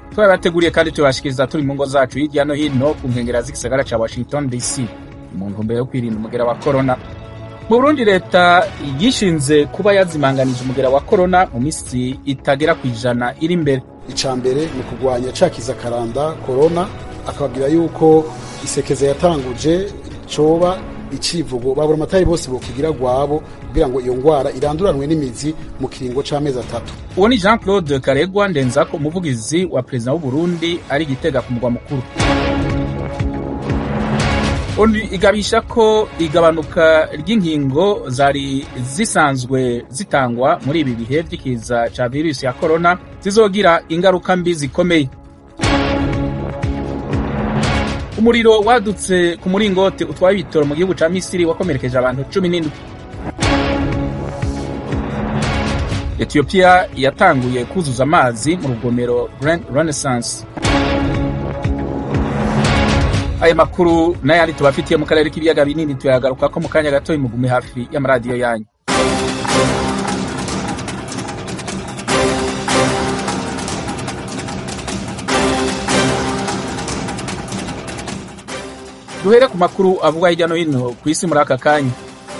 twabateguriye kandi tubashikiriza turi mu ngo zacu hirya no hino ku nkengera z'igisagara ca washington dc mu ntumbero yo kwirinda umugera wa korona mu burundi leta yishinze kuba yazimanganije umugera wa korona mu minsi itagera ku ijana iri imbere ica mbere ni ukugwanya cakiza karanda korona akababwira yuko isekeza yatanguje coba icivugo babura amatari bose bokigira gwabo kugira ngo iyo ngwara iranduranwe n'imizi mu kiringo c'amezi atatu uwo ni jean claude karegwa ndenzako umuvugizi wa perezida w'uburundi ari gitega ku mugwa mukuru onu igabisha ko igabanuka ry'inkingo zari zisanzwe zitangwa muri ibi bihe vy'ikiza ca virusi ya korona zizogira ingaruka mbi zikomeye umuriro wadutse ku muringoti utwaye ibitoro mu gihugu ca misiri wakomerekeje abantu cumi n'indwi etiyopiya yatanguye kuzuza amazi mu rugomero grand renaissance aya makuru n'ayandi tubafitiye mu karere k'ibiyaga binini tuyagaruka ko mu kanya gato mugume hafi y'amaradiyo yanyu duhere ku makuru avugwa hirya no hino ku isi muri aka kanya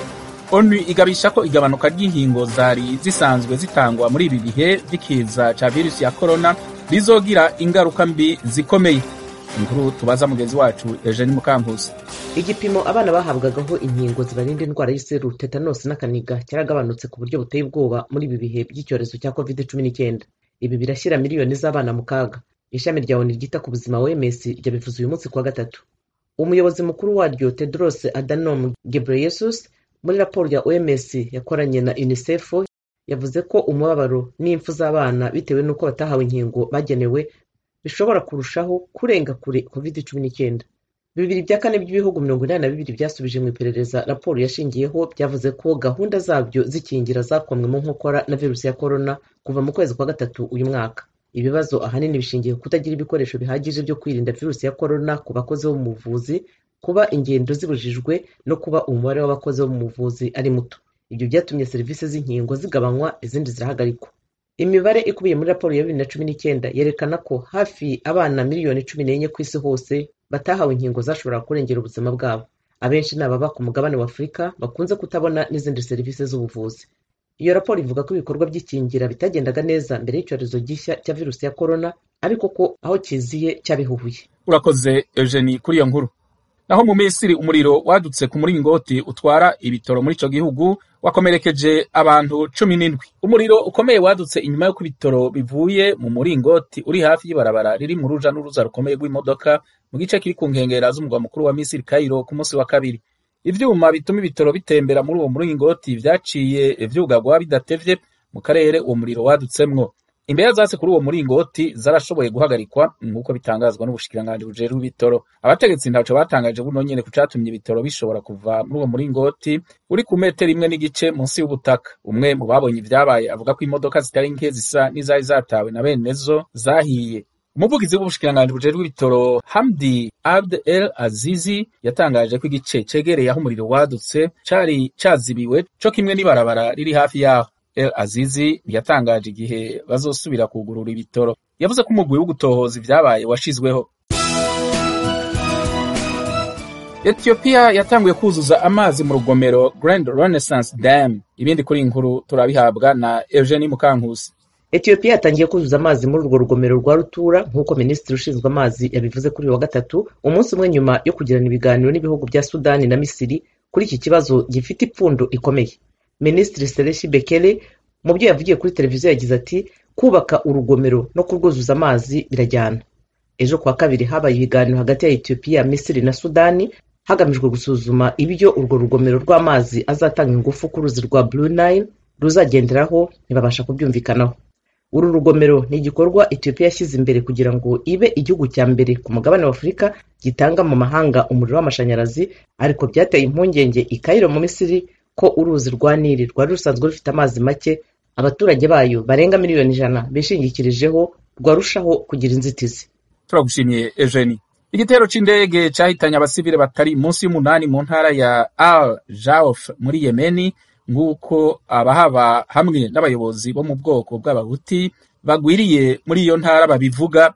onu igabisha ko igabanuka ry'inkingo zari zisanzwe zitangwa muri ibi bihe vy'ikiza ca virusi ya korona rizogira ingaruka mbi zikomeye inkuru tubaza mugenzi wacu Eugene Mukankusi igipimo abana bahabwagaho inkingo zibarinda indwara y'iseru tetanosi n'akaniga cyaragabanutse ku buryo buteye ubwoba muri ibi bihe by'icyorezo cya covid cumi n'icyenda ibi birashyira miliyoni z'abana mu kaga ishami rya oni ryita ku buzima wms ryabivuze uyu munsi kuwa gatatu umuyobozi mukuru waryo tedros adhanom ghebreyesus muri raporo ya oms yakoranye na unicef yavuze ko umubabaro n'impfu z'abana bitewe n'uko batahawe inkingo bagenewe bishobora kurushaho kurenga kure covid cumi n'icyenda bibiri bya kane by'ibihugu mirongo inani na bibiri byasubije mu iperereza raporo yashingiyeho byavuze ko gahunda zabyo zikingira zakomwe mu nkokora na virusi ya korona kuva mu kwezi kwa gatatu uyu mwaka ibibazo ahanini bishingiye ku kutagira ibikoresho bihagije byo kwirinda virusi ya korona ku bakozi bo mu buvuzi kuba ingendo zibujijwe no kuba umubare w'abakozi bo mu buvuzi ari muto ibyo byatumye serivisi z'inkingo zigabanywa izindi zirahagarikwa imibare ikubiye muri raporo ya bibiri na cumi n'icyenda yerekana ko hafi abana miliyoni cumi n'enye ku isi hose batahawe inkingo zashoboraga kurengera ubuzima bwabo abenshi ni ababa ku mugabane wa afurika bakunze kutabona n'izindi serivisi z'ubuvuzi iyo raporo ivuga ko ibikorwa by'ikingira bitagendaga neza mbere y'icyorezo gishya cya virusi ya korona ariko ko aho kiziye cyabihuhuye urakoze Eugenie kuri iyo nkuru naho mu misiri umuriro wadutse ku muringoti utwara ibitoro muri ico gihugu wakomerekeje abantu cumi n'indwi umuriro ukomeye wadutse inyuma y'uko ibitoro bivuye mu muringoti uri hafi y'ibarabara riri mu ruja n'uruza rukomeye rw'imodoka mu gice kiri ku nkengera z'umugwa mukuru wa misiri kayiro ku munsi wa kabiri ivyuma bituma ibitoro bitembera muri uwo muringoti vyaciye vyugagwa bidatevye mu karere uwo muriro wadutsemwo imbeya zase kuri uwo muringoti zarashoboye guhagarikwa nk'uko bitangazwa n'ubushikiranganji bujejwe ibitoro abategetsi ntaco batangaje buno nyene ku catumye ibitoro bishobora kuva muri uwo muringoti uri ku metero imwe n'igice munsi y'ubutaka umwe mu babonye ivyabaye avuga ko imodoka zitari nke zisa n'izari zatawe na benezo zahiye umuvugizi w'ubushikiranganji bujejwe ibitoro hamdi abd el azizi yatangaje ko igice cegereye aho umuriro wadutse cari cazibiwe co kimwe n'ibarabara riri hafi yaho El Azizi yatangaje igihe bazosubira kugurura ibitoro yavuze ko umugwi wo gutohoza ivyabaye washizweho Ethiopia yatanguye kuzuza amazi mu rugomero Grand Renaissance Dam ibindi kuri inkuru turabihabwa na Eugenie Mukankusi Ethiopia yatangiye kuzuza amazi muri urwo rugomero rwa rutura nk'uko minisitiri ushinzwe amazi yabivuze kuri uyu wa gatatu umunsi umwe nyuma yo kugirana ibiganiro n'ibihugu bya Sudani na Misiri kuri iki kibazo gifite ipfundo ikomeye minisitiri sereshi bekele mu byo yavugiye kuri televiziyo yagize ati kubaka urugomero no kurwuzuza amazi birajyana ejo kuwa kabiri habaye ibiganiro hagati ya etiyopiya misiri na sudani hagamijwe gusuzuma ibyo urwo rugomero rw'amazi azatanga ingufu ku ruzi rwa blue nile ruzagenderaho ntibabasha kubyumvikanaho uru rugomero ni igikorwa etiyopiya yashyize imbere kugira ngo ibe igihugu cya mbere ku mugabane wa afurika gitanga mu mahanga umuriro w'amashanyarazi ariko byateye impungenge i Cairo mu misiri ko uruzi rwa nili rwari rusanzwe rufite amazi make abaturage bayo barenga miliyoni ijana bishingikirijeho rwarushaho kugira inzitizi turagushimiye Eugenie igitero c'indege cahitanye abasivile batari munsi y'umunani mu ntara ya Al Jauf muri Yemeni nk'uko abahaba hamwe n'abayobozi bo mu bwoko bw'abahuti bagwiriye muri iyo ntara babivuga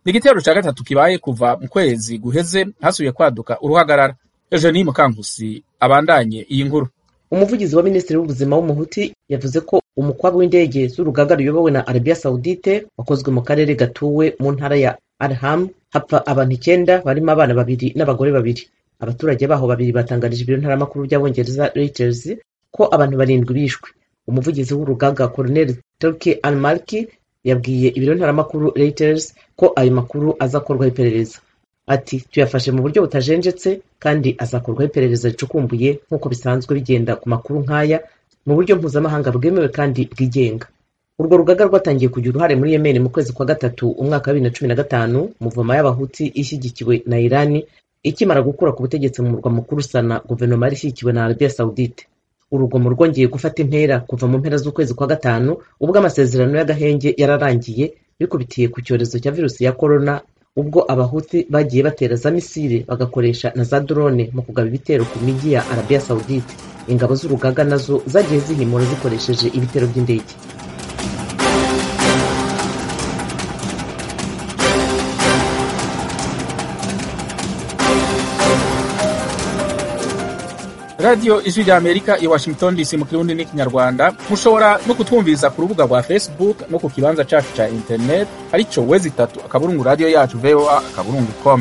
ni igitero ca gatatu kibaye kuva mu kwezi guheze hasubiye kwaduka uruhagarara eugenie mukankusi abandanye iyi nkuru umuvugizi wa minisitiri w'ubuzima w'umuhuti yavuze ko umukwabu w'indege z'urugaga ruyobowe na arabiya sawudite wakozwe mu karere gatuwe mu ntara ya arham hapfa abantu icyenda barimo abana babiri n'abagore babiri abaturage baho babiri batangarije ibiro ntaramakuru by'abongereza reuters ko abantu barindwi bishwe umuvugizi w'urugaga colonel turki al malki yabwiye ibiro ntaramakuru reuters ko ayo makuru azakorwaho iperereza ati tuyafashe mu buryo butajenjetse kandi azakorwaho iperereza ricukumbuye nk'uko bisanzwe bigenda ku makuru nk'aya mu buryo mpuzamahanga bwemewe kandi bwigenga urwo rugaga rwatangiye kugira uruhare muri yemeni mu kwezi kwa gatatu umwaka wa bibiri na cumi na gatanu muvoma y'abahuti ishyigikiwe na irani ikimara gukura ku butegetsi mu murwa mukuru sana guverinoma yari ishyigikiwe na arabiya sawudite urugomo rwongeye gufata intera kuva mu mpera z'ukwezi kwa gatanu ubwo amasezerano y'agahenge yararangiye bikubitiye ku cyorezo cya virusi ya korona ubwo abahuti bagiye batera za misile bagakoresha na za drone mu kugaba ibitero ku mijyi ya arabiya sawudite ingabo z'urugaga nazo zagiye zihimura zikoresheje ibitero by'indege radiyo ijwi rya amerika i washington dc mu kirundi n'ikinyarwanda mushobora no kutwumviriza ku rubuga rwa facebook no ku kibanza cacu ca internet arico wezi itatu akaburungu radiyo yacu voa akaburungu com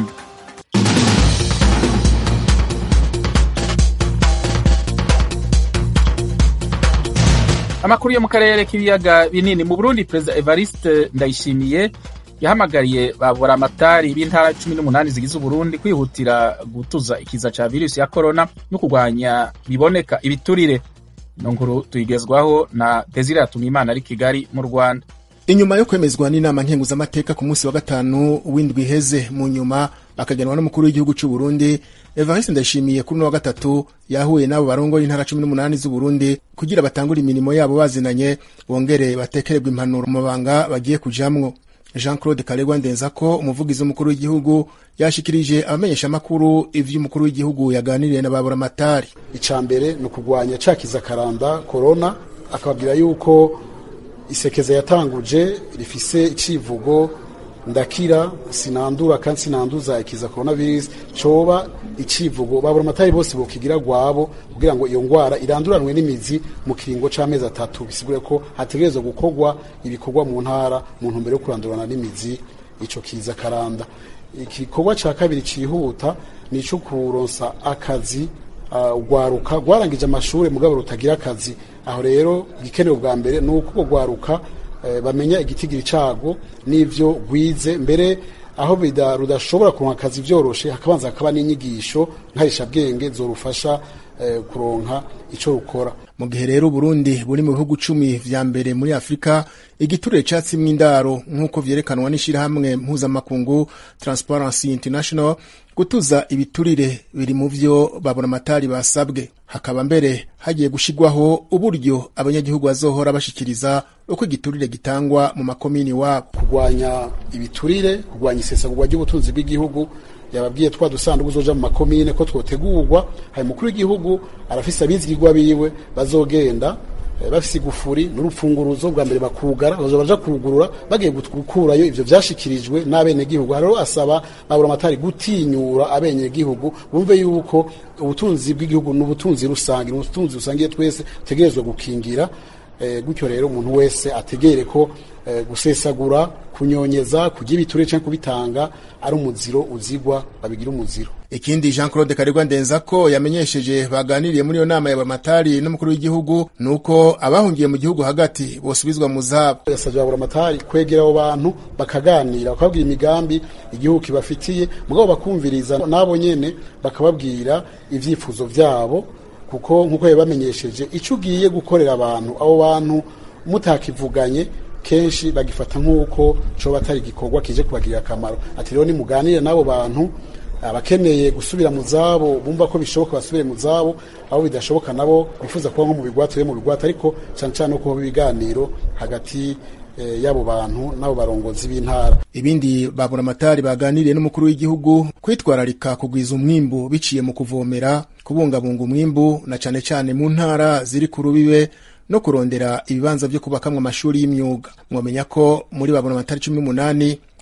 amakuru yo mu karere k'ibiyaga binini mu burundi perezida evariste ndayishimiye yahamagariye babura amatari b'intara cumi n'umunani zigize uburundi kwihutira gutuza ikiza ca virusi ya korona no kurwanya biboneka ibiturire ino nkuru tuyigezwaho na desire yatumimana ari kigali mu rwanda inyuma yo kwemezwa n'inama nkenguzamateka ku munsi wa gatanu w'indwi iheze mu nyuma bakagenwa n'umukuru w'igihugu cy'u Burundi Evariste Ndayishimiye kuri uno wa gatatu yahuye n'abo barongoye intara cumi n'umunani z'Uburundi kugira batangure imirimo yabo bazinanye bongere batekererwe impanuro mu mabanga bagiye kujamwo Jean Claude Karegwa Ndenzako umuvugizi w'umukuru w'igihugu yashikirije abamenyeshamakuru ivyo umukuru w'igihugu yaganiriye na baburamatari icya mbere ni ukurwanya cakiza karanda korona akababwira yuko isekeza yatanguje rifise icivugo ndakira sinandura kandi sinanduza ikiza coronavirus coba icivugo babura amatari bose bokigira gwabo kugira ngo iyo ngwara iranduranwe n'imizi mu kiringo c'amezi atatu bisigure ko hategerezwa gukorwa ibikorwa mu ntara mu ntumbero yo kurandurana n'imizi ico kiza karanda igikorwa ca kabiri cihuta ni ico kuronsa akazi urwaruka uh, rwarangije amashuri mugabo rutagira akazi aho rero igikenewe bwa mbere ni uko rwaruka bamenya igitigiri cago n'ivyo gwize mbere aho rudashobora kuronka akazi vyoroshe hakabanza hakaba n'inyigisho nkarishabwenge zorufasha kuronka ico rukora mu gihe rero Burundi buri mu bihugu cumi vya mbere muri Afrika igiturire catsimwe indaro nk'uko vyerekanwa n'ishirahamwe mpuzamakungu Transparency International gutuza ibiturire biri mu vyo babona amatari basabwe hakaba mbere hagiye gushigwaho uburyo abanyagihugu bazohora bashikiriza uko igiturire gitangwa mu makomini wabo kurwanya ibiturire kurwanya isesagurwa ry'ubutunzi bw'igihugu yababwiye twa dusanduku uzoja mu makomine ko twotegurwa hari mukuru w'igihugu arafise abizigirwa biwe bazogenda bafise igufuri n'urupfunguruzo bwa mbere bakugara bazo baja kugurura bagiye gukurayo ivyo vyashikirijwe n'abenegihugu rero asaba babura amatari gutinyura abenegihugu bumve yuko ubutunzi bw'igihugu n'ubutunzi rusange ubutunzi rusangiye twese tutegerezwa gukingira gutyo rero umuntu wese ategere ko gusesagura kunyonyeza kugira ibiture cyangwa kubitanga ari umuziro uzigwa babigira umuziro ikindi Jean Claude Karegwa Ndenzako yamenyesheje baganiriye muri iyo nama ya bamatari n'umukuru w'igihugu nuko abahungiye mu gihugu hagati bosubizwa mu zabo yasabye babura amatari kwegera abo bantu bakaganira bakababwira imigambi igihugu kibafitiye mugabo bakumviriza nabo nyene bakababwira ivyifuzo vyabo kuko nkuko yabamenyesheje icyo ugiye gukorera abantu abo bantu mutakivuganye kenshi bagifata nk'uko coba atari igikorwa kije kubagirira akamaro ati rero nimuganire n'abo bantu abakeneye gusubira mu zabo bumva ko bishoboka basubire mu zabo abo bidashoboka nabo bifuza kuba nko mu bigwati mu bigwati ariko cyane cyane uko ibiganiro hagati y'abo bantu n'abo barongozi b'intara ibindi babura amatari baganiriye n'umukuru w'igihugu kwitwararika kugwiza umwimbu biciye mu kuvomera kubungabunga umwimbu na cane cane mu ntara ziri ku rubibe no kurondera ibibanza vyo kubakamwa amashuri y'imyuga mwomenya ko muri babura amatari cumi n'umunani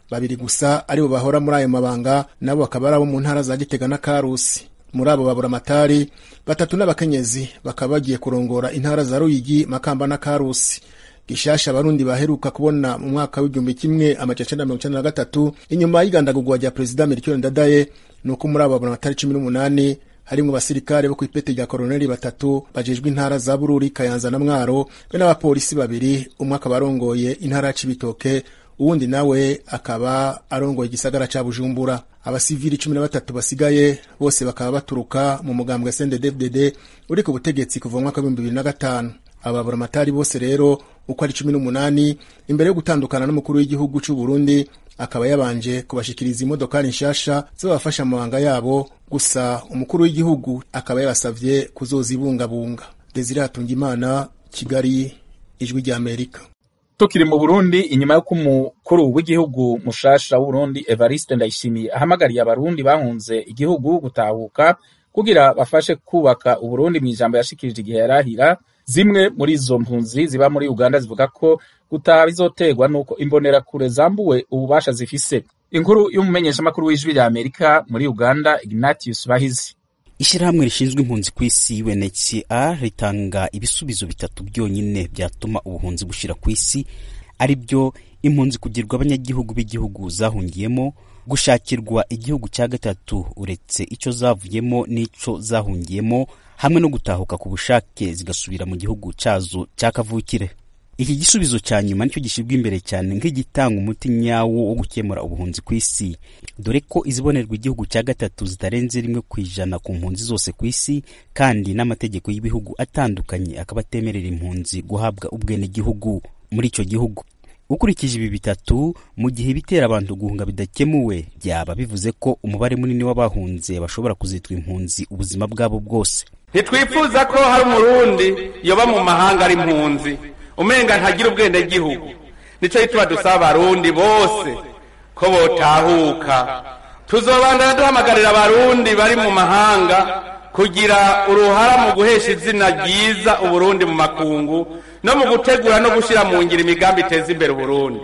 babiri gusa aribo bahora muri ayo mabanga nabo bakaba ari abo mu ntara za gitega na karusi muri abo baburamatari batatu n'abakenyezi bakaba bagiye kurongora intara za ruyigi makamba na karusi gishasha abarundi baheruka kubona mu mwaka w'igihumbi kimwe amajana icenda mirongo icenda na gatatu inyuma y'igandagurwa rya perezida melchior ndadaye ni uko muri abo baburamatari cumi n'umunani harimwo abasirikare bo kw'ipeti rya koroneli batatu bajejwe intara za bururi kayanza na mwaro be n'abapolisi babiri umwe akaba arongoye intara ya cibitoke uwundi nawe akaba arongoye igisagara ca bujumbura abasivili cumi na batatu basigaye bose bakaba baturuka mu mugambwe sndfdd uri ku butegetsi kuva mu mwaka w'ibihumbi bibiri na gatanu ababuramatari bose rero uko ari cumi n'umunani imbere yo gutandukana n'umukuru w'igihugu c'u Burundi akaba yabanje kubashikiriza imodokari nshasha zibafasha mu mabanga yabo gusa umukuru w'igihugu akaba yabasavye kuzozibungabunga Desire Hatungimana Kigali ijwi rya Amerika tukiri mu Burundi inyuma y'uko umukuru w'igihugu mushasha w'Uburundi Evariste Ndayishimiye ahamagariye abarundi bahunze igihugu gutahuka kugira bafashe kubaka Uburundi mu ijambo yashikirije igihe yarahira zimwe muri izo mpunzi ziba muri Uganda zivuga ko gutaha bizoterwa nuko imbonerakure zambuwe ububasha zifise inkuru y'umumenyeshamakuru w'ijwi rya Amerika muri Uganda Ignatius Bahizi ishyirahamwe rishinzwe impunzi ku isi UNHCR ritanga ibisubizo bitatu byonyine byatuma ubuhunzi bushira ku isi ari byo impunzi kugirwa abanyagihugu b'igihugu zahungiyemo gushakirwa igihugu cya gatatu uretse icyo zavuyemo n'ico zahungiyemo hamwe no gutahuka ku bushake zigasubira mu gihugu cyazo cya kavukire iki gisubizo cya nyuma nicyo gishyirwa imbere cyane nk'igitanga umuti nyawo wo gukemura ubuhunzi ku isi dore ko izibonerwa igihugu cya gatatu zitarenze rimwe ku ijana ku mpunzi zose ku isi kandi n'amategeko y'ibihugu atandukanye akaba atemerera impunzi guhabwa ubwenegihugu muri icyo gihugu ukurikije ibi bitatu mu gihe ibitera abantu guhunga bidakemuwe byaba bivuze ko umubare munini w'abahunze bashobora kuzitwa impunzi ubuzima bwabo bwose ntitwifuza ko hari umurundi yoba mu mahanga ari impunzi umenga ntagira ubwenegihugu nicyo gituma dusaba abarundi bose ko botahuka tuzobandana duhamagarira abarundi bari mu mahanga kugira uruhara mu guhesha izina ryiza uburundi mu makungu no mu gutegura no gushyira mu ngiro imigambi iteza imbere uburundi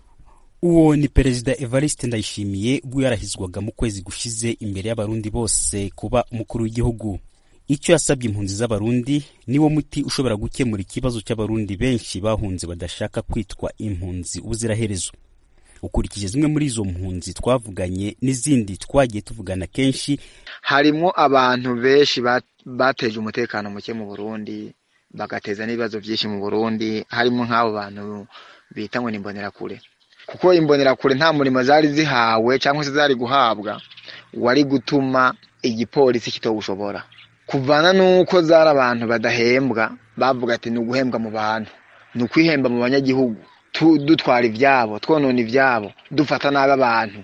uwo ni perezida evariste ndayishimiye ubwo yarahizwaga mu kwezi gushize imbere y'abarundi bose kuba umukuru w'igihugu icyo yasabye impunzi z'abarundi niwo muti ushobora gukemura ikibazo cy'abarundi benshi bahunze badashaka kwitwa impunzi ubuziraherezo ukurikije zimwe muri izo mpunzi twavuganye n'izindi twagiye tuvugana kenshi harimo abantu benshi bateje umutekano muke mu burundi bagateza n'ibibazo byinshi mu burundi harimo nk'abo bantu bita ngo ni imbonerakure kuko imbonerakure nta murimo zari zihawe cyangwa se zari guhabwa wari gutuma igipolisi kitawushobora kuvana n'uko zari abantu badahembwa bavuga ati ni uguhembwa mu bantu ni ukwihemba mu banyagihugu dutwara ibyabo twonona ibyabo dufata nabi abantu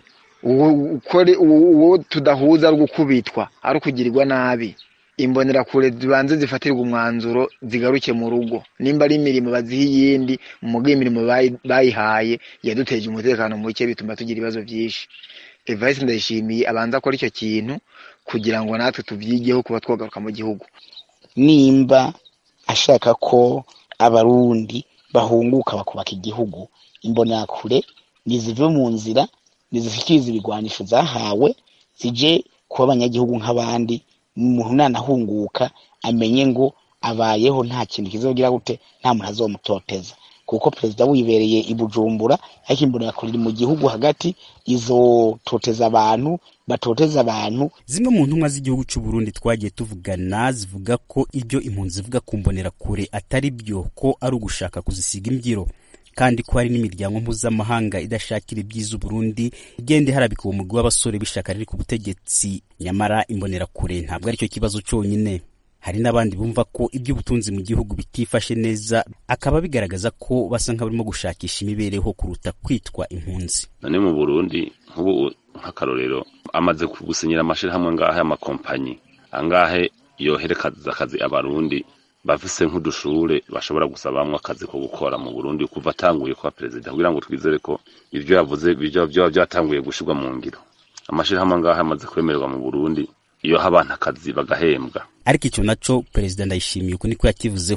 uwo tudahuza ari gukubitwa ari ukugirirwa nabi imbonerakure zibanze zifatirwa umwanzuro zigaruke mu rugo nimba ari imirimo baziha iyindi mu imirimo bayihaye yaduteje umutekano muke bituma tugira ibibazo byinshi evariste ndayishimiye abanza akora icyo kintu kugira ngo natwe tubyigeho kuba twagaruka mu gihugu nimba ashaka ko abarundi bahunguka bakubaka igihugu imbonerakure nizive mu nzira nizishyikiriza ibigwanisho zahawe zije kuba abanyagihugu nk'abandi umuntu nanahunguka amenye ngo abayeho nta kintu kizogira gute nta muntu azomutoteza kuko perezida wibereye i bujumbura ariko imbonerakure iri mu gihugu hagati izototeza abantu batoteza abantu zimwe mu ntumwa z'igihugu cy'u Burundi twagiye tuvugana zivuga ko ibyo impunzi zivuga ku mbonerakure atari byo ko ari ugushaka kuzisiga imbyiro kandi ko hari n'imiryango mpuzamahanga idashakira ibyiza Burundi igenda iharabika uwo mugwi w'abasore b'ishyaka riri ku butegetsi nyamara imbonerakure ntabwo aricyo kibazo cyonyine hari n'abandi bumva ko iby'ubutunzi mu gihugu bitifashe neza akaba bigaragaza ko basa nk'abarimo gushakisha imibereho kuruta kwitwa impunzi none mu burundi nk'ubu nk'akarorero amaze gusinyira amashyirahamwe angahe y'amakompanyi angahe yoherekaza akazi abarundi bafise nk'udushure bashobora gusabamwo akazi ko gukora mu burundi kuva atanguye kuba perezida kugira ngo twizere ko ivyo yavuze vyoba vyatanguye gushirwa mu ngiro amashirahamwe angahe amaze kwemererwa mu burundi iyo abantu akazi bagahembwa ariko icyo naco perezida ndayishimiye uko niko yakivuzeho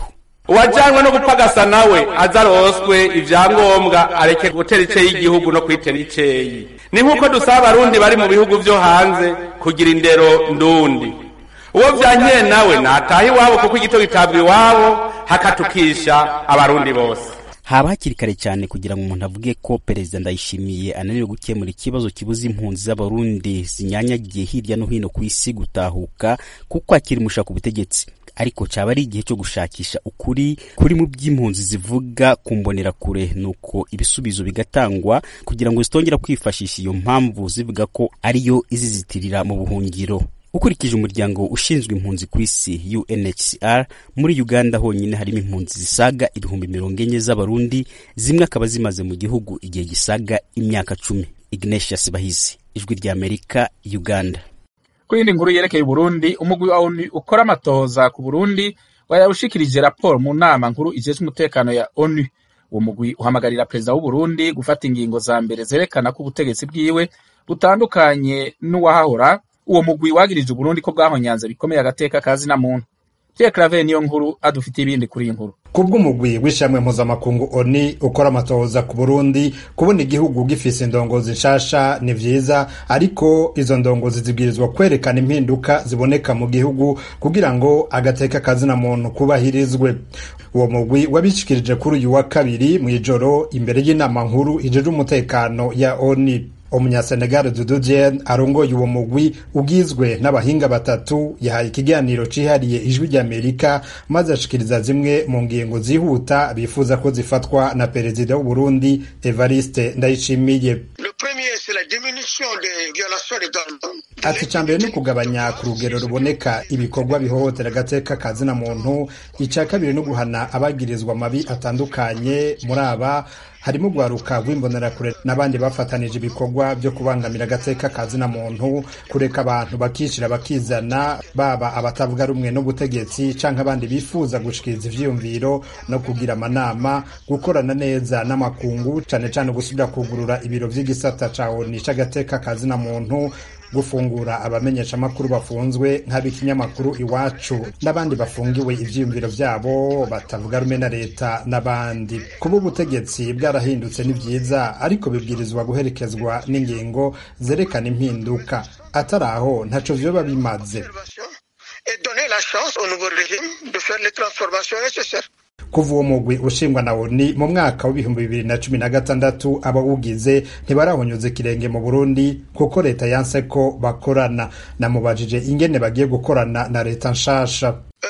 uwajanywe no gupagasa nawe aza aroswe ivyangombwa areke gutera iceyi igihugu no kwitera iceyi ni nk'uko dusaba abarundi bari mu bihugu vyo hanze kugira indero ndundi uwo vyankeye nawe nataha iwabo kuko igito gitabwa iwabo hakatukisha abarundi bose haba hakiri kare cyane kugira ngo umuntu avuge ko perezida ndayishimiye ananiwe gukemura ikibazo kibuza impunzi z'abarundi zinyanyagiye hirya no hino ku isi gutahuka kuko akiri mushaka ubutegetsi ariko cyaba ari igihe cyo gushakisha ukuri kuri mu by'impunzi zivuga ku mbonerakure nuko ibisubizo bigatangwa kugira ngo zitongera kwifashisha iyo mpamvu zivuga ko ariyo izizitirira mu buhungiro ukurikije umuryango ushinzwe impunzi ku isi UNHCR muri Uganda honyine harimo impunzi zisaga ibihumbi mirongo enye z'abarundi zimwe akaba zimaze mu gihugu igihe gisaga imyaka cumi Ignatius Bahizi ijwi rya Amerika Uganda ku yindi nkuru yerekeye Burundi umugwi wa ONU ukora amatohoza ku Burundi wayawushikirije raporo mu nama nkuru ijejwe umutekano ya ONU uwo mugwi uhamagarira perezida w'u Burundi gufata ingingo za mbere zerekana ko ubutegetsi bwiwe butandukanye n'uwahahora uwo mugwi wagirije Uburundi ko bwahonyanze bikomeye agateka kazi na muntu Pierre Claver niyo nkuru adufitiye ibindi kuri iyi nkuru kubw'umugwi w'ishamwe mpuzamakungu oni ukora amatohoza ku burundi kubona igihugu gifise indongozi nshasha ni vyiza ariko izo ndongozi zibwirizwa kwerekana impinduka ziboneka mu gihugu kugira ngo agateka kazina muntu kubahirizwe uwo mugwi wabishikirije kuri uyu wa kabiri mw'ijoro imbere y'inama nkuru ijejwe umutekano ya oni umunyasenegal dudu jen arongoye uwo mugwi ugizwe n'abahinga batatu yahaye ikiganiro cihariye ijwi ry'amerika maze ashikiriza zimwe mu ngingo zihuta bifuza ko zifatwa na perezida w'uburundi evariste ndayishimiye ati ca mbere ni ukugabanya ku rugero ruboneka ibikorwa bihohotera agateka kazina muntu ica kabiri ni uguhana abagirizwa amabi atandukanye muri aba harimo guharuka rw'imbonerakure n'abandi bafatanije ibikorwa byo kubangamira agateka kazina muntu kureka abantu bakishira bakizana baba abatavuga rumwe n'ubutegetsi canke abandi bifuza gushikiriza ivyiyumviro no kugira amanama gukorana neza n'amakungu cane cane gusubira kugurura ibiro vy'igisata ca oni c'agateka kazina muntu gufungura abamenyeshamakuru bafunzwe nk'ab'ikinyamakuru iwacu n'abandi bafungiwe ivyiyumviro vyabo batavuga rumwe na leta n'abandi kuba ubutegetsi bwarahindutse ni vyiza ariko bibwirizwa guherekezwa n'ingingo zerekana impinduka atari aho ntaco vyoba bimaze kuva uwo mugwi ushingwa na oni mu mwaka w'ibihumbi bibiri na cumi na gatandatu abawugize ntibarahonyuza ikirenge mu burundi kuko leta yanse ko bakorana namubajije ingene bagiye gukorana na leta nshasha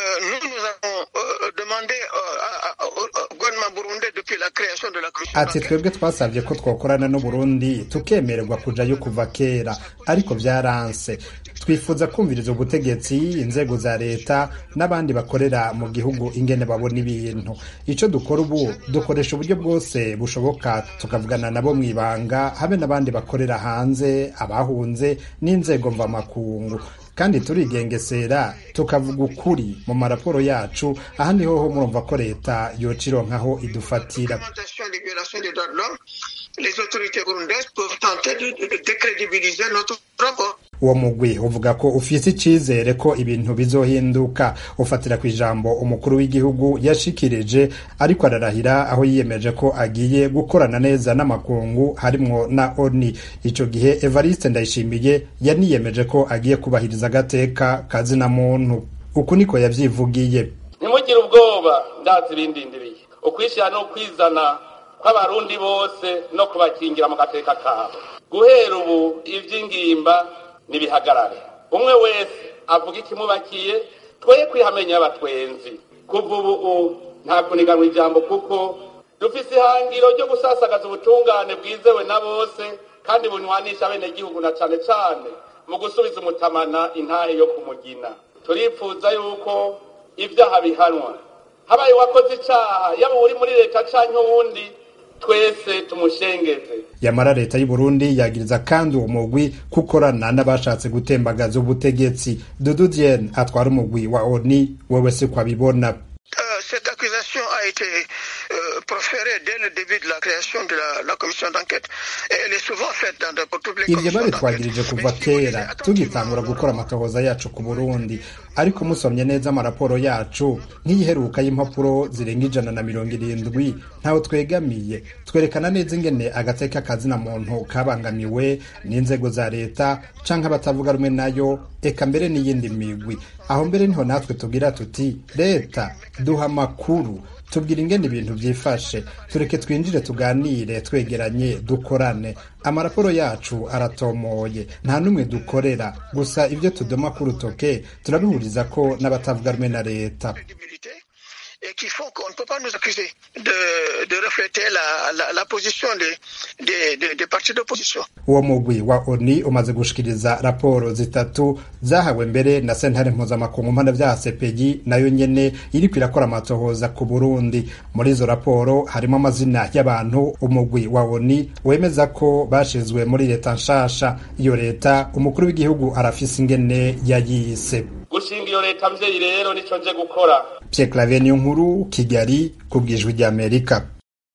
ati twebwe twasabye ko twakorana n'uburundi tukemererwa kujayo kuva kera ariko vyaranse twifuza kumviriza ubutegetsi inzego za leta n'abandi bakorera mu gihugu ingene babona ibintu ico dukora ubu dukoresha uburyo bwose bushoboka tukavugana nabo mw'ibanga habe n'abandi bakorera hanze abahunze n'inzego mvamakungu kandi turigengesera tukavuga ukuri mu maraporo yacu aha niho ho murumva ko leta yoca ironkaho idufatira uwo mugwi uvuga ko ufise icizere ko ibintu bizohinduka ufatira ku ijambo umukuru w'igihugu yashikirije ariko ararahira aho yiyemeje ko agiye gukorana neza n'amakungu harimwo na oni ico gihe evariste ndayishimiye yaniyemeje ko agiye kubahiriza agateka kazina muntu uku niko yavyivugiye ntimugire ubwoba ndazi bindindiriye ukwishyira no kwizana kw'abarundi bose no kubakingira mu gateka kabo guhera ubu ivy'ingimba nibihagarare umwe wese avuga ikimubakiye twoye kwihamenya y'abatwenzi kuva ubu nta kuniganwa ijambo kuko dufise ihangiro ryo gusasagaza ubutungane bwizewe na bose kandi bunywanisha abenegihugu na cane cane mu gusubiza umutamana intahe yo kumugina turipfuza yuko ibyaha bihanwa habaye uwakoze icaha yaba uri muri leta canke uwundi twese tumushengeze yamara leta y'u Burundi yagiriza kandi uwo mugwi kukorana n'abashatse gutembagaza ubutegetsi Dudu Diene atwara umugwi wa ONU wewe se kwabibona cette accusation a été euh, proférée dès le début de la création de la, la commission d'enquête. Et elle est souvent faite dans, dans, pour toutes les ivyo commissions babitwagirije kuva kera tugitangura gukora amatohoza yacu ku burundi ariko musomye neza amaraporo yacu nk'iyiheruka y'impapuro zirenga ijana na mirongo irindwi ntaho twegamiye twerekana neza ingene agateka kazina muntu kabangamiwe n'inzego za leta canke abatavuga rumwe nayo eka mbere n'iyindi migwi aho mbere niho natwe tugira tuti leta duha amakuru tubwira ingene ibintu byifashe tureke twinjire tuganire twegeranye dukorane amaraporo yacu aratomoye nta n'umwe dukorera gusa ibyo tudoma ku rutoke turabihuriza ko n'abatavuga rumwe na leta et qui font qu'on ne peut pas nous accuser de, de refléter la, la, la position des, des, des, des partis d'opposition. uwo mugwi wa oni umaze gushikiriza raporo zitatu zahawe mbere na sentare mpuzamakungu mpanavyaha sepegi nayo nyene iriko irakora amatohoza ku burundi muri izo raporo harimo amazina y'abantu umugwi wa oni wemeza ko bashizwe muri leta nshasha iyo leta umukuru w'igihugu arafise ingene yayise gushinga iyo leta mvyeyi rero nico nje gukora Pierre Claver niyo nkuru Kigali ku bwijwi ry'Amerika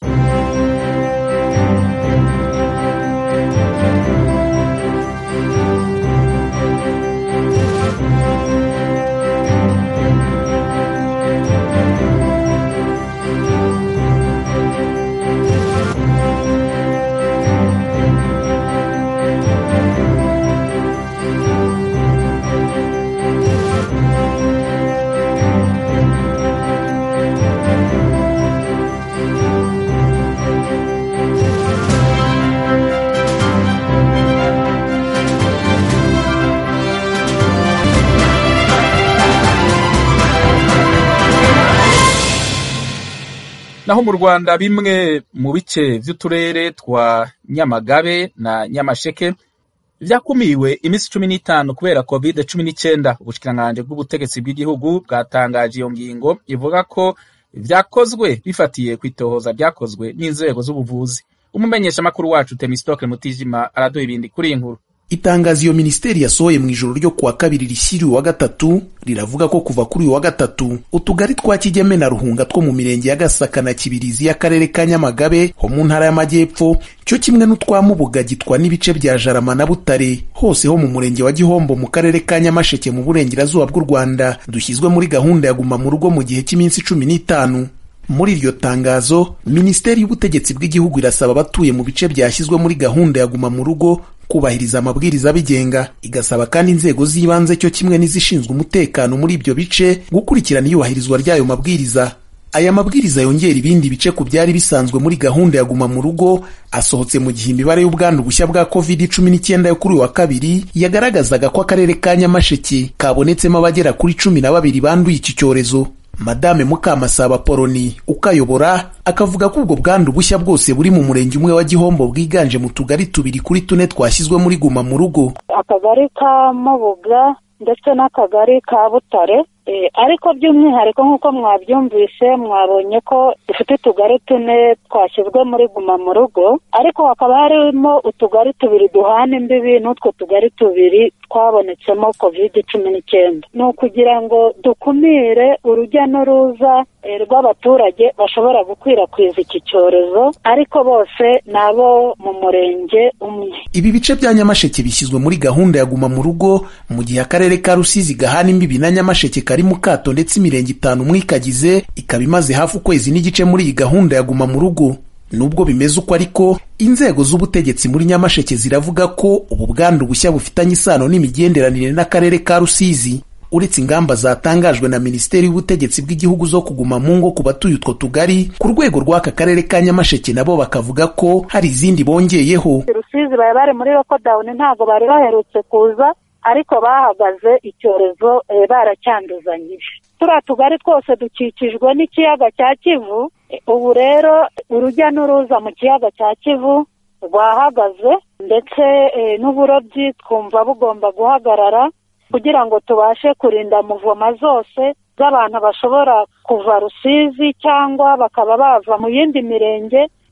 naho mu rwanda bimwe mu bice vy'uturere twa nyamagabe na nyamasheke vyakumiwe iminsi cumi n'itanu kubera covid cumi n'icenda ubushikiranganji bw'ubutegetsi bw'igihugu bwatangaje iyo ngingo ivuga ko vyakozwe bifatiye kw'itohoza ryakozwe n'inzego z'ubuvuzi umumenyeshamakuru wacu temistokle mutijima araduha ibindi kuri iyi nkuru itangazo iyo minisiteri yasohoye mu ijoro ryo kuwa kabiri rishyiriwe wa gatatu riravuga ko kuva kuri uyu wa gatatu utugari twa kigeme na ruhunga two mu mirenge ya gasaka na kibirizi y'akarere ka nyamagabe ho mu ntara y'amajyepfo cyo kimwe n'utwa mubuga gitwa n'ibice bya jarama na butare hose ho mu murenge wa gihombo mu karere ka nyamasheke mu burengerazuba bw'u rwanda dushyizwe muri gahunda ya guma mu rugo mu gihe cy'iminsi cumi n'itanu muri iryo tangazo minisiteri y'ubutegetsi bw'igihugu irasaba abatuye mu bice byashyizwe muri gahunda ya guma mu rugo kubahiriza amabwiriza abigenga igasaba kandi inzego z'ibanze cyo kimwe n'izishinzwe umutekano muri ibyo bice gukurikirana iyubahirizwa ry'ayo mabwiriza aya mabwiriza yongera ibindi bice ku byari bisanzwe muri gahunda ya guma mu rugo asohotse mu gihe imibare y'ubwandu bushya bwa covid cumi n'icyenda yo kuri uyu wa kabiri yagaragazaga ko akarere ka nyamasheke kabonetsemo abagera kuri cumi na babiri banduye iki cyorezo madame mukamasaba poloni ukayobora akavuga ko ubwo bwandu bushya bwose buri mu murenge umwe wa gihombo bwiganje mu tugari tubiri kuri tune twashyizwe muri guma mu rugo akagari ka mubuga ndetse n'akagari ka butare ariko by'umwihariko nk'uko mwabyumvise mwabonye ko dufite utugari tune twashyizwe muri guma mu rugo ariko hakaba harimo utugari tubiri duhana imbibi n'utwo tugari tubiri twabonetsemo covid cumi n'icyenda ni ukugira ngo dukumire urujya n'uruza rw'abaturage bashobora gukwirakwiza iki cyorezo ariko bose ni abo mu murenge umwe ibi bice bya nyamasheke bishyizwe muri gahunda ya guma mu rugo mu gihe akarere ka rusizi gahana imbibi na nyamasheke kari mu kato ndetse imirenge itanu umwe ikagize ikaba imaze hafi ukwezi n'igice muri iyi gahunda ya guma mu rugo nubwo bimeze uko ariko inzego z'ubutegetsi muri nyamasheke ziravuga ko ubu bwandu bushya bufitanye isano n'imigenderanire n'akarere ka rusizi uretse ingamba zatangajwe na minisiteri y'ubutegetsi bw'igihugu zo kuguma mu ngo ku batuye utwo tugari ku rwego rw'aka karere ka nyamasheke nabo bakavuga ko hari izindi bongeyeho rusizi bari bari muri lokodawuni ntabwo bari baherutse kuza ariko bahagaze icyorezo baracyanduzanyije turiya tugari twose dukikijwe n'ikiyaga cya kivu ubu rero urujya n'uruza mu kiyaga cya kivu rwahagaze ndetse n'uburobyi twumva bugomba guhagarara kugira ngo tubashe kurinda muvoma zose z'abantu bashobora kuva rusizi cyangwa bakaba bava mu yindi mirenge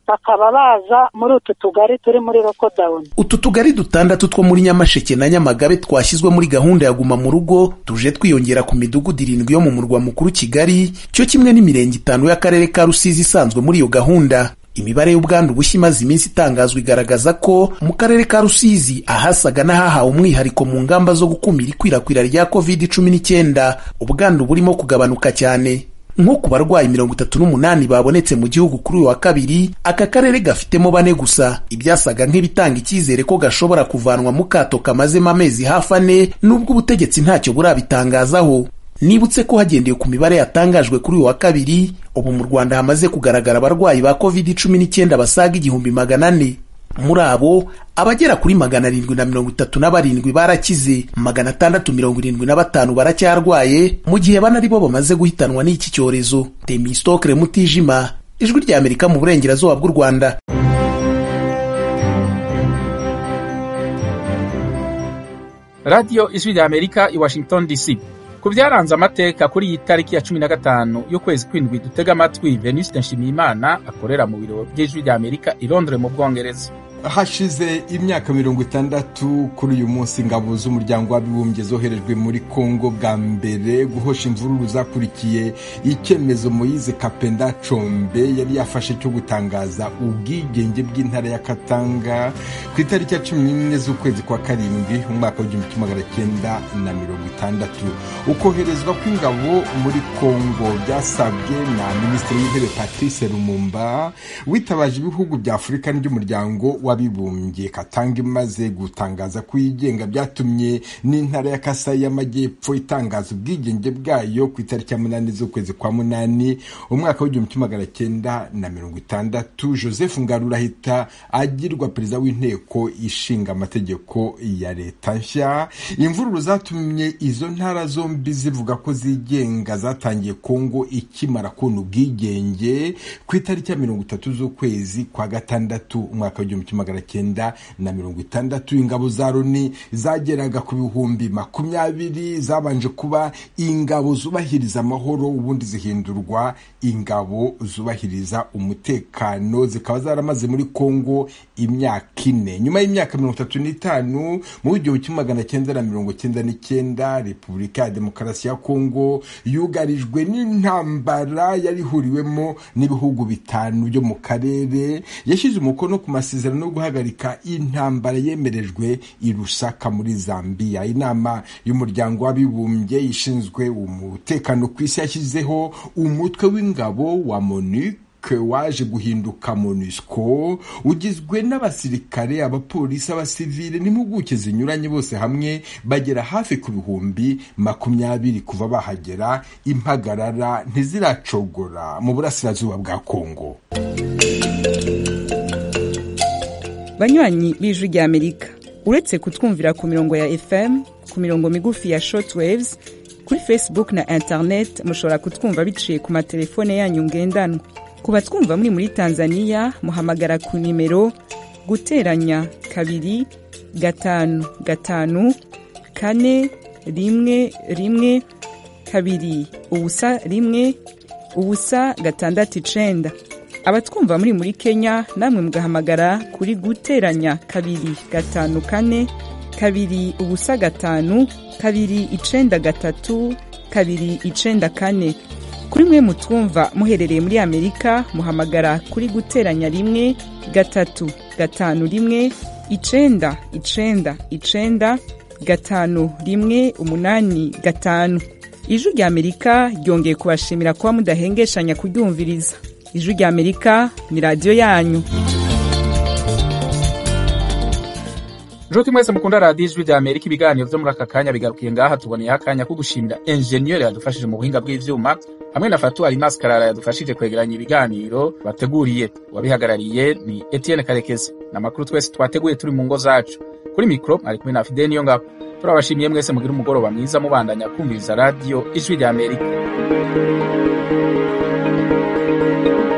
bakaba baza muri utu tugari turi muri rokodawuni utu tugari dutandatu two muri nyamasheke na nyamagabe twashyizwe muri gahunda ya guma mu rugo tuje twiyongera ku midugudu irindwi yo mu murwa mukuru kigali cyo kimwe n'imirenge itanu y'akarere ka rusizi isanzwe muri iyo gahunda imibare y'ubwandu bushya imaze iminsi itangazwa igaragaza ko mu karere ka rusizi ahasaga n'ahahawe umwihariko mu ngamba zo gukumira ikwirakwira rya covid cumi n'icyenda ubwandu burimo kugabanuka cyane nko ku barwayi mirongo itatu n'umunani babonetse mu gihugu kuri uyu wa kabiri aka karere gafitemo bane gusa ibyasaga nk'ibitanga icyizere ko gashobora kuvanwa mu kato kamazemo amezi hafi ane n'ubwo ubutegetsi ntacyo burabitangazaho nibutse ko hagendewe ku mibare yatangajwe kuri uyu wa kabiri ubu mu rwanda hamaze kugaragara abarwayi ba covid cumi n'icyenda basaga igihumbi magana ane muri abo abagera kuri magana arindwi na mirongo itatu na barindwi barakize magana atandatu mirongo irindwi na batanu baracyarwaye mu gihe bane ari bo bamaze guhitanwa n'iki cyorezo temistokre mutijima ijwi rya amerika mu burengerazuba bw'u rwanda radiyo ijwi rya amerika i washington dc ku byaranze amateka kuri iyi tariki ya cumi na gatanu y'ukwezi kw'indwi dutega amatwi venuste nshimiyimana akorera mu biro by'ijwi rya amerika i londres mu bwongereza hashize imyaka mirongo itandatu kuri uyu munsi ingabo z'umuryango w'abibumbye zoherejwe muri kongo bwa mbere guhosha imvururu zakurikiye icyemezo moyize kapenda combe yari yafashe cyo gutangaza ubwigenge bw'intara ya katanga ku itariki ya cumi n'imwe z'ukwezi kwa karindwi mu mwaka w'igihumbi kimwe magana cyenda na mirongo itandatu ukoherezwa kw'ingabo muri kongo byasabwe na minisitiri w'intebe patrice lumumba witabaje ibihugu bya afurika n'iby'umuryango w'abibumbye katanga imaze gutangaza ko yigenga byatumye n'intara ya kasayi y'amajyepfo itangaza ubwigenge bwayo ku itariki ya munani z'ukwezi kwa munani umwaka w'igihumbi kimwe magana cyenda na mirongo itandatu joseph ngarura ahita agirwa perezida w'inteko ishinga amategeko ya leta nshya imvururu zatumye izo ntara zombi zivuga ko zigenga zatangiye kongo ikimara kubona ubwigenge ku itariki ya mirongo itatu z'ukwezi kwa gatandatu umwaka w'igihumbi kimwe magana cyenda na mirongo itandatu ingabo za loni zageraga ku bihumbi makumyabiri zabanje kuba ingabo zubahiriza amahoro ubundi zihindurwa ingabo zubahiriza umutekano zikaba zaramaze muri kongo imyaka ine nyuma y'imyaka mirongo itatu n'itanu mu w'igihumbi kimwe magana cyenda na mirongo cyenda n'icyenda repubulika ya demokarasi ya kongo yugarijwe n'intambara yari ihuriwemo n'ibihugu bitanu byo mu karere yashyize umukono ku masezerano yo guhagarika intambara yemerejwe i rusaka muri zambia inama y'umuryango w'abibumbye ishinzwe umutekano ku isi yashyizeho umutwe w'ingabo wa monique waje guhinduka monusco ugizwe n'abasirikare abapolisi abasivile n'impuguke zinyuranye bose hamwe bagera hafi ku bihumbi makumyabiri kuva bahagera impagarara ntiziracogora mu burasirazuba bwa kongo banywanyi b'ijwi rya amerika uretse kutwumvira ku mirongo ya fm ku mirongo migufi ya shortwaves kuri facebook na internet mushobora kutwumva biciye ku matelefone yanyu ngendanwa ku batwumva muri muri tanzania muhamagara ku nimero guteranya kabiri gatanu gatanu kane rimwe rimwe kabiri ubusa rimwe ubusa gatandatu icenda abatwumva muri muri kenya namwe mugahamagara kuri guteranya kabiri gatanu kane kabiri ubusa gatanu kabiri icenda gatatu kabiri icenda kane kuri mwe mutwumva muherereye muri amerika muhamagara kuri guteranya rimwe gatatu gatanu rimwe icenda icenda icenda gatanu rimwe umunani gatanu ijwi rya amerika ryongeye kubashimira kuba mudahengeshanya kuryumviriza ijwi rya amerika ni radiyo yanyu nshuti mwese mukunda radiyo ijwi rya amerika ibiganiro byo muri aka kanya bigarukiye ngaha tuboneyeho akanya ko gushimira enjeniyeri yadufashije mu buhinga bw'ivyuma hamwe na fatuwari maskarara yadufashije kwegeranya ibiganiro bateguriye uwabihagarariye ni etienne karekezi n'amakuru twese twateguye turi mu ngo zacu kuri mikoro ari kumwe na fide niyo ngabo turabashimiye mwese mugira umugoroba mwiza mubandanya kumviriza radiyo ijwi rya amerika